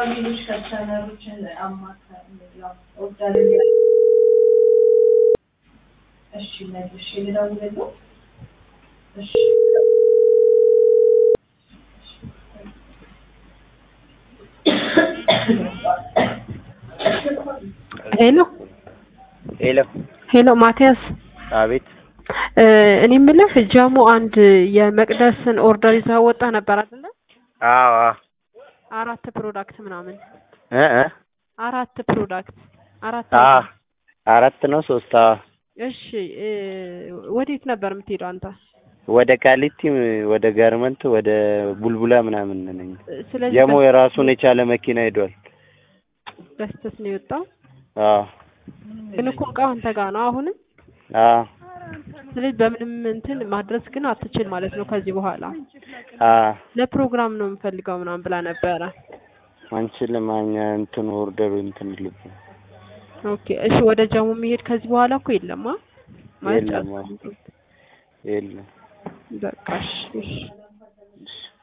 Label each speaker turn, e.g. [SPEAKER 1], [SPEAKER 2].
[SPEAKER 1] ሌሎች ከስተመሮችን አማካር ያው ኦርደር እሺ መልሼ ልደውልልህ እሺ
[SPEAKER 2] ሄሎ
[SPEAKER 3] ሄሎ
[SPEAKER 2] ሄሎ ማቲያስ
[SPEAKER 3] አቤት
[SPEAKER 2] እ እኔ የምልህ ጀሙ አንድ የመቅደስን ኦርደር ይዘህ ወጣ ነበር አይደለ?
[SPEAKER 3] አዎ አዎ
[SPEAKER 2] አራት ፕሮዳክት ምናምን
[SPEAKER 3] እ እ
[SPEAKER 2] አራት ፕሮዳክት አራት
[SPEAKER 3] አ
[SPEAKER 2] አይተም።
[SPEAKER 3] አራት ነው ሶስት አዎ
[SPEAKER 2] እሺ እ ወዴት ነበር የምትሄደው አንተ?
[SPEAKER 3] ወደ ቃሊቲ ወደ ጋርመንት ወደ ቡልቡላ ምናምን ነኝ
[SPEAKER 2] ስለዚህ
[SPEAKER 3] ጀሞ የራሱን የቻለ መኪና ሄዷል
[SPEAKER 2] በስተት ነው የወጣው።
[SPEAKER 3] አዎ
[SPEAKER 2] ግን እኮ እቃው አንተ ጋር ነው አሁንም።
[SPEAKER 3] አዎ
[SPEAKER 2] ስለዚህ በምንም እንትን ማድረስ ግን አትችል ማለት ነው ከዚህ በኋላ።
[SPEAKER 3] አዎ
[SPEAKER 2] ለፕሮግራም ነው የምፈልገው ምናምን ብላ ነበረ።
[SPEAKER 3] አንችልም እኛ እንትን ኦርደሩ እንትን ልብ
[SPEAKER 2] ኦኬ እሺ ወደ ጀሙ የሚሄድ ከዚህ በኋላ እኮ የለማ ማለት
[SPEAKER 3] የለም አዎ።
[SPEAKER 2] ጨርሰን።
[SPEAKER 3] የለም
[SPEAKER 2] በቃ እሺ እሺ
[SPEAKER 3] እሺ